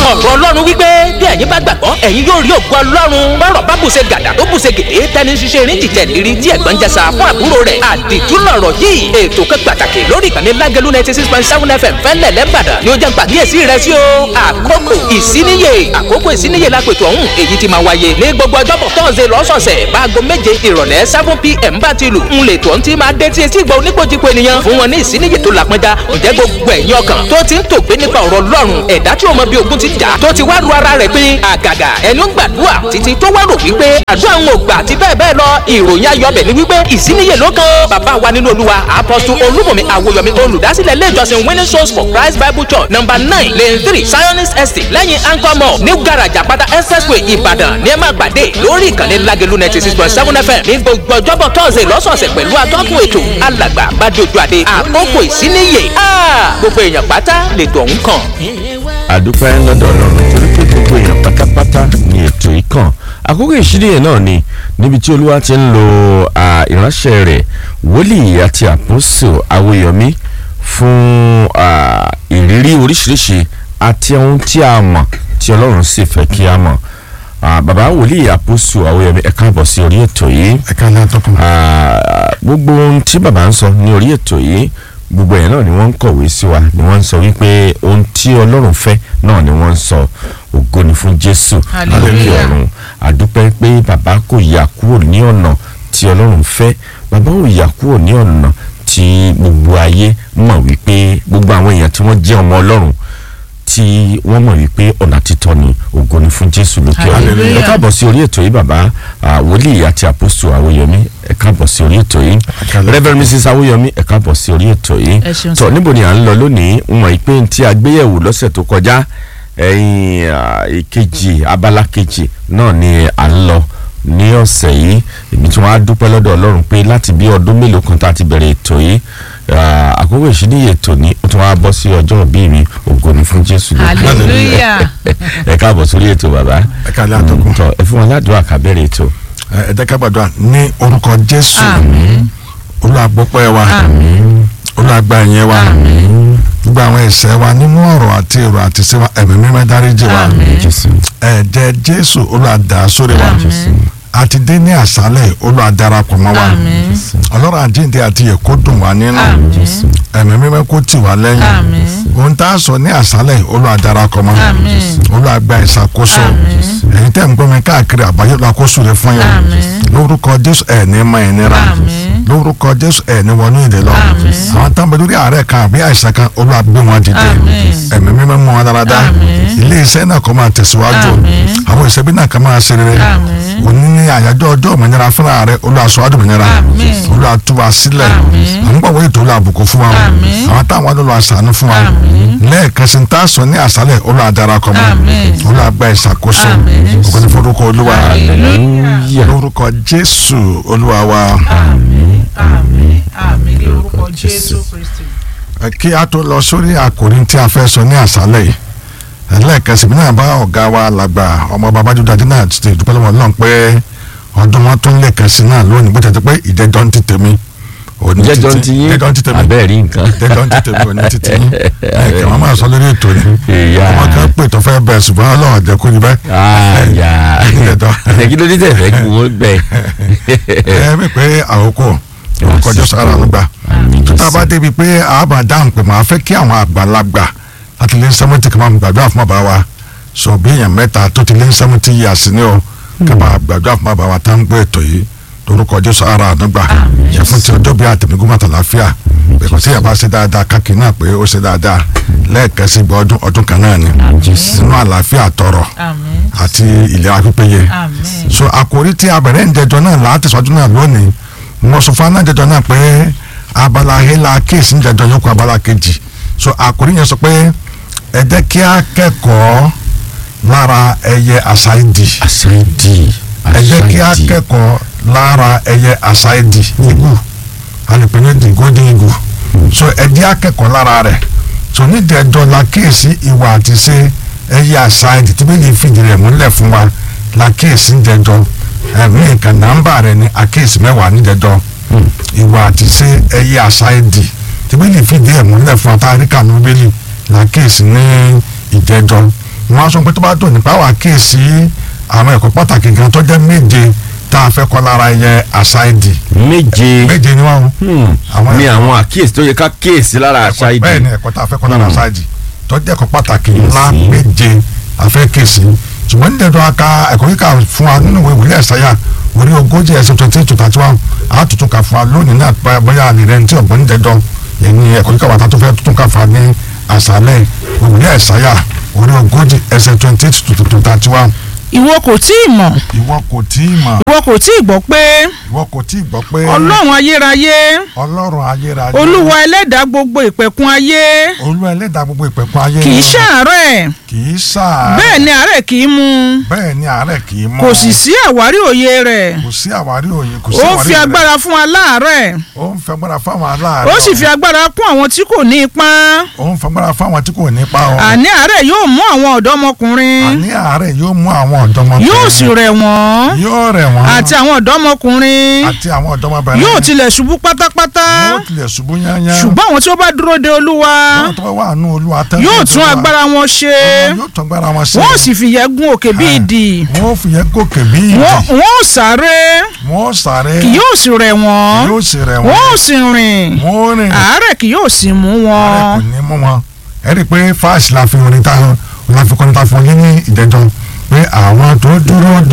ọ̀rọ̀ ọlọ́run wípé bí ẹ̀yin bá gbàgbọ́ ẹ̀yin yóò rí ògo ọlọ́run bọ́rọ̀ bá bùṣe gàdà tó bùṣe gèdè tẹni ṣiṣẹ́ erin jìjẹ́ lérí tí ẹ̀gbọ́n jẹsà fún àbúrò rẹ̀ àdìtú lọ̀rọ̀ yìí ètò kan pàtàkì lórí ìkànnì lágẹ̀lú ninety six point seven fm fẹ́lẹ̀ lẹ́bàdàn ni ó jẹ́ gbàgíyèsí rẹ̀ sí o àkókò ìsíníyè àkókò ìsíníyè lápètò ọ̀hún èyí ti máa wáyé ní gbogbo ọjọ́bọ̀ tọ́sẹ̀ lọ́sọ̀ọ̀sẹ̀ báago méje ìrọ̀lẹ́ seven pm bá ti lù ń lè tó ń ti máa dé tí etí ìgbà oníkojúko ènìyàn fún wọn ní ìsíníyè tó lápẹ́já ǹjẹ́ gbogbo ẹ̀yin ọkàn tó ti ń tògbé nípa ọ̀rọ̀ ọlọ́run ẹ̀dá tí ó mọ bí ogun ti jà tó ti wá ru ara rẹ̀ pé àgàgà ẹni ó ń gbàdúrà títí tó wá rò wípé àdúrà ń ògbà àti bẹ́ẹ̀ bẹ́ẹ̀ lọ ìròyìn ayọ̀bẹ̀ ni wípé ìsíníyè ló kan bàbá wa nínú olúwa apọ́sù olúmọ̀mí àwòyọ̀mí olùdásílẹ̀ ilé ìjọsìn winning souls for christ bible church number nine lane three zionist estate lẹ́yìn anchor mall new garage àpáta expressway ìbàdàn ní ẹ máa gbàdé lórí ìkànnì lágẹ̀lú ninety six point seven fm ní gbogbo ọjọ́bọ̀ tọ́sẹ̀ lọ́sọ̀ọ̀sẹ̀ pẹ̀lú atọ́kùn ètò alàgbà bàdójú àdé àkókò ìsíníyè gbogbo èèyàn pátá lètò ọ̀hún kàn. àdúpẹ́ lọ́dọ̀ ọlọ́run torí pé gbogbo èèyàn pátápátá ni ètò yìí kàn àkókò ìṣídìyẹ náà ni níbi tí olúwa ti ń lo ìránṣẹ́ rẹ̀ wòlíì àti àpòsò awòyọ̀mí fún ìrírí oríṣiríṣi àti ohun tí a mọ̀ tí ọlọ́run sì fẹ́ kí a mọ̀ bàbá wòlíì àpòsò awòyọ̀mí ẹ káàbọ̀ sí orí ètò yìí ẹ ká lẹ́yìn tọkùn. gbogbo ohun tí bàbá ń sọ ní orí ètò yìí gbogbo ẹ̀ náà ni wọ́n ń kọ̀wé sí wa ni wọ́n ń sọ wípé ohun tí ọlọ́run fẹ́ náà ni wọ́n ń sọ ògo ni fún jésù lókè ọ̀run àdúpẹ́ pé bàbá kò yà kúrò ní ọ̀nà tí ọlọ́run fẹ́ bàbá ò yà kúrò ní ọ̀nà tí gbogbo ayé mọ̀ wípé gbogbo àwọn èèyàn tí wọ́n jẹ́ ọmọ ọlọ́run tí wọ́n mọ̀ wípé ọ̀nà títọ́ ni ògo ni fún jésù lókè ọ̀run ẹ káàbọ̀ sí orí ètò yìí bàbá wòlíì àti àpòsù àwòyẹmí ẹ káàbọ̀ sí orí ètò yìí reverend mrs àwòyẹmí ẹ káàbọ̀ sí orí ètò yìí tọ níbo ni à ń lọ lónìí ń mọ̀ pé tí a gbéyẹ̀wò lọ́sẹ̀ tó kọjá ẹ̀yìn ìkejì abala kejì náà ni à ń lọ ní ọ̀sẹ̀ yìí èmi tí wọ́n á dúpẹ́ lọ́dọ̀ ọlọ́run pé láti bí ọdún mélòó kan tá a ti bẹ̀rẹ̀ ètò yìí àkókò ìṣíníyè ètò ní ó tún wá bọ́ sí ọjọ́ ìbí mi ògo ni fún jésù lókè hallelujah ẹ káàbọ̀ sórí ètò bàbá ẹ ká lẹ́yìn tọkùn. tọ ẹ fún wa ládùúgbò àkàbẹ̀rẹ̀ ètò. ẹ jẹ́ ká gbàdúrà ní orúkọ jésù àmín olùgbọ́pẹ́ wa àmín olùgbà yẹn wa gbogbo àwọn ẹ̀ṣẹ̀ wa nínú ọ̀rọ̀ àti èrò àti ṣe wa ẹ̀mí mímọ́ dáríjì wa Àmín. jésù ẹ̀jẹ̀ jésù olùdá sórí wa àti dé ní àṣálẹ̀ olùdarapọ̀ mọ́ wa àmín ọlọ́run àjíǹde àti èkó dùn wá nínú àmín ẹ̀mí mímọ́ kó tì wá lẹ́yìn àmín ohun tá a sọ ní àṣálẹ̀ olùdarapọ̀ mọ́ Àmín. olùgbà ìṣàkóso ẹ̀yin tẹ́ ń gbọ́ mi káàkiri àbáyé olùkóso rẹ̀ fún yẹn Àmín. lórúkọ jésù ẹ̀ ní mọ ẹ̀ nira Àmín. lórúkọ jésù ẹ̀ ní wọnú ìdè lọ Àmín. àwọn táwọn bẹ lórí àárẹ̀ kan àbí àìsàn kan olùgbé wọn dìde Àmín. ẹ̀mí mímọ́ mọ́ wọn dáradára Àmín. ilé iṣẹ́ náà kó máa tẹ̀síwájú Àmín. àwọn ìṣẹ́bí náà kó máa ṣe rere Àmín. òní ní àyájọ́ ọjọ́ òmìnira fúnra rẹ̀ olùwàsó àdùnmìnira Àmín. olùwàtúwà sílẹ̀ Àmín. àwọn gbọ̀wé ètò olùwàbùkún fún wa Àmín. àwọn táwọn olùwà ṣàánú fún wa Àmín. lẹ́ẹ̀kan sí tá a sọ ní àṣálẹ̀ olùwàdarakọ̀ mọ́ Àmín. olùwàgbà ìṣàkóso Àmín. ògo ní forúkọ olúwa hallelujah lórúkọ jésù olúwa wa àmín àmín àmín ní orúkọ jésù kristi. Ẹ kí a tó lọ sórí àkòrí tí a fẹ́ sọ ní àṣálẹ̀ yìí ẹlẹ́ẹ̀kan sí mi náà bá ọ̀gá wa làgbà ọmọ babájú dájú náà ti dúpẹ́ lọ́wọ́ náà pé ọdún wọn tún lẹ́ẹ̀kan sí náà lónìí bó tẹ̀sí pé ìjẹ́jọ́ ń ti tèmi òní jẹjọ títí- ti yín ìjẹ́jọ́ ń ti tèmi abẹ́ẹ̀ rí nǹkan. ìjẹ́jọ́ ń ti tèmi òní títí yín ẹ̀kẹ́ wọn máa sọ lórí ètò ni Ìyá. ọmọ kan pè tó fẹ́ bẹ̀ ṣùgbọ́n ọlọ́run jẹ́ kó ní bẹ́ẹ̀ àyà ìjẹ́jọ́ kí ló dé tẹ̀ fẹ́ kí wọ́n bẹ̀. ẹ mi pé àkókò ìwọ̀kọ̀jọ́ sára ló gbà Àmín tó tá a Jésù. bá débi pé àbá dáhùn pé màá fẹ́ kí àwọn àgbàlagbà láti lé sẹ́mẹ́ntì kí wọ́n gbàdúrà fún bàbá wa sọ bí èèyàn mẹ́ta tó ti lé sẹ́mẹ́ntì yìí àsìní o kí wọ́n gbàdúrà fún bàbá wa tá ń gbé ètò yìí lórúkọ Jésù ara àdúgbà yẹ fún ti ọjọ́ bí àtẹ̀mígún mọ́tò láfíà bẹ̀kọ́ sí yàrá ṣe dáadáa káàkiri náà pé ó ṣe dáadáa lẹ́ẹ̀kan sí gbọ́ ọdún ọdún kan náà ni nínú àlàáfíà tọrọ àmín àti ìlera pípéye àmín so àkòrí tí a bẹ̀rẹ̀ ń jẹjọ náà láti sọdún náà lónìí mo sọ fún anájẹjọ náà pé abala hela kéèsì ń jẹjọ yókù abala kejì so àkòrí yẹn sọ pé ẹ jẹ́ kí a kẹ́kọ̀ọ́ lára ẹyẹ àṣàìdì àṣàìdì ẹ jẹ́ kí a àṣàìdì kẹ́kọ̀ọ́ lára ẹyẹ àṣàìdì igu alùpùpù ní the golden eagle so ẹ jẹ́ akẹ́kọ̀ọ́ lára rẹ̀ so nídìí ẹjọ́ la kíyèsí ìwà àti ṣe ẹyẹ àṣàìdì tí bí yìí fìdí rẹ̀ múlẹ̀ fún wa la kíyèsí ń jẹjọ́ ẹ̀mí nǹkan nàmbà rẹ̀ ní àkíyèsí mẹ́wàá ní jẹjọ́ ìwà àti ṣe ẹyẹ àṣàìdì tí bí yìí fìdí rẹ̀ múlẹ̀ fún wa tá a rí kànú bílì la kíyèsí ní ìjẹjọ́ wọn á sọ pé tó bá dùn nípa wà kíyèsí àwọn ẹ̀kọ́ pàtàkì gan tó jẹ́ méje tá a fẹ́ kọ́ lára yẹ àṣàìdì méje méje ni wọn. Hmm. Àwọn ní ẹ̀kọ́- àwọn àkíyèsí tó yẹ ká kíyèsí lára àṣà ìdí bẹ́ẹ̀ ni ẹ̀kọ́ tá a fẹ́ kọ́ lára Hmm. àṣàìdì tó jẹ́ ẹ̀kọ́ pàtàkì ńlá Kíyèsí. méje a fẹ́ kíyèsí ṣùgbọ́n ní dandan aka ẹ̀kọ́ kíkà fún wa nínú ìwé ìwé ẹ̀sáyà orí ogójì ẹsẹ̀ twenty eight to thirty one a tuntun kà fún wa lónìí náà bóyá- bóyá àlè rẹ̀ ní tí ọ̀gbọ́n ní dandan yẹn ni ẹ̀kọ́ kíkà wà tá a tó fẹ́ tuntun kà fún wa ní àṣálẹ̀ ìwé ẹ̀sáyà orí ogójì ẹsẹ̀ twenty eight to thirty one ìwọ kò tí ì mọ̀ ìwọ kò tí ì mọ̀ ìwọ kò tí ì gbọ́ pé ìwọ kò tí ì gbọ́ pé ọlọ́run ayérayé ọlọ́run ayérayé olúwa ẹlẹ́dàá gbogbo ìpẹ̀kun ayé olúwa ẹlẹ́dàá gbogbo ìpẹ̀kun ayé kì í ṣàárẹ̀ kì í ṣàárẹ̀ bẹ́ẹ̀ ni àárẹ̀ kì í mú bẹ́ẹ̀ ni àárẹ̀ kì í mọ́ kò sì sí àwárí òye rẹ̀ kò sí àwárí òye kò sí ó ń àwárí fi rẹ̀. agbára fún aláàárẹ̀ ó ń fi agbára fáwọn aláàárẹ̀ ó sì fi agbára kún àwọn tí kò ní ipá ó ń fi agbára fáwọn tí kò nípa ọ àní àárẹ̀ yóò mú àwọn ọ̀dọ́mọkùnrin àní àárẹ̀ yóò mú àwọn ọ̀dọ́mọbìnrin yóò sì rẹ̀ wọ́n yóò rẹ̀ wọ́n àti àwọn ọ̀dọ́mọkùnrin àti àwọn ọ̀dọ́mọbìnrin yóò tilẹ̀ ṣubú pátápátá yóò tilẹ̀ ṣubú yányá ṣùgbọ́n àwọn tí ó bá dúró de olúwa àwọn tó bá wà nù olúwa tẹ́lẹ̀ yóò tó tún wà. agbára wọn ṣe yóò tún agbára wọn ṣe wọ́n ó sì fìyẹ́ gún òkè bí idì wọ́n ó fìyẹ́ gòkè bí ìdì wọ́n wọ́n ó sáré wọ́n ó sáré kì yóò sì rẹ̀ wọ́n yóò sì rẹ̀ wọ́n wọ́n ó sì rìn wọ́n ó rìn àárẹ̀ kì yóò sì mú wọn. ààrẹ kò ní mú wọn ẹ rí i pé fáàsì la fi orin táwọn la fi kọ́ni ta fún yín ní ìjẹjọ pé àwọn tó dúró